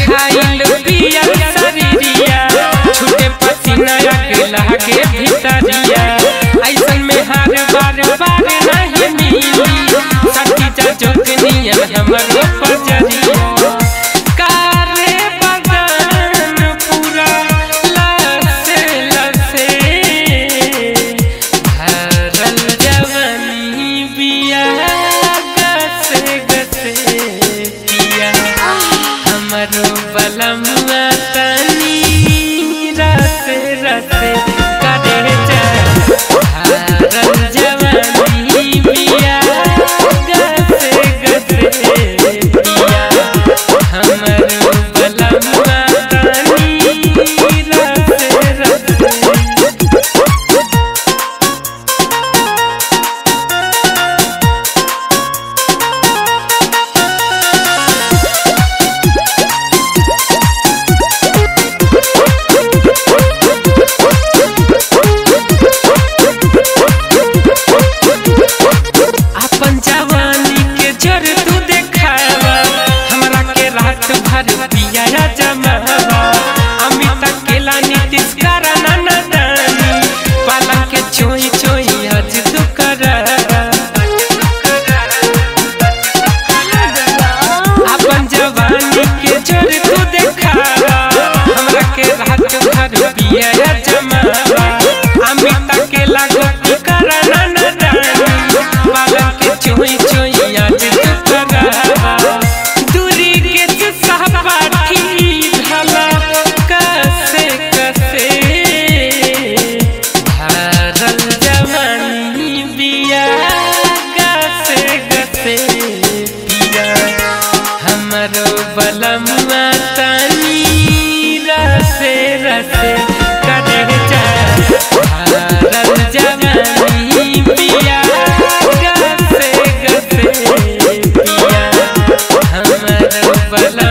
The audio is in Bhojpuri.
खाइल पियल शरीरिया छूटे पसीना के लागे भीतरिया ऐसन में हर बार बार नहीं मिली सटी जा जोगनियन हमरो पजरिया कारे बदन पूरा लसे लसे भरल जवनी बिया गसे गसे पिया हमरो बलमुआ तनी रसे रसे करे जा भरल जवनी बिया गसे गसे पिया हमरो बलमुआ तनी रसे रसे अपन जवानी के जर तू देखावा हमरा के रात भर पिया जमावा अमित केला नीतीश कराना नदानी पाला के चोई चोई आज तू करावा अपन जवानी के जर तू देखावा हमरा के रात भर पिया जमावा अमित केला गोटी कराना नदानी पाला के चोई चोई आज तू करावा दूरी के तू सहपाठी भला कसे कसे भरल जवानी बिया गसे गसे पिया हमरो बलमुआ तनी रसे रसे करे जा भरल जवानी बिया गसे गसे पिया हमरो बलमुआ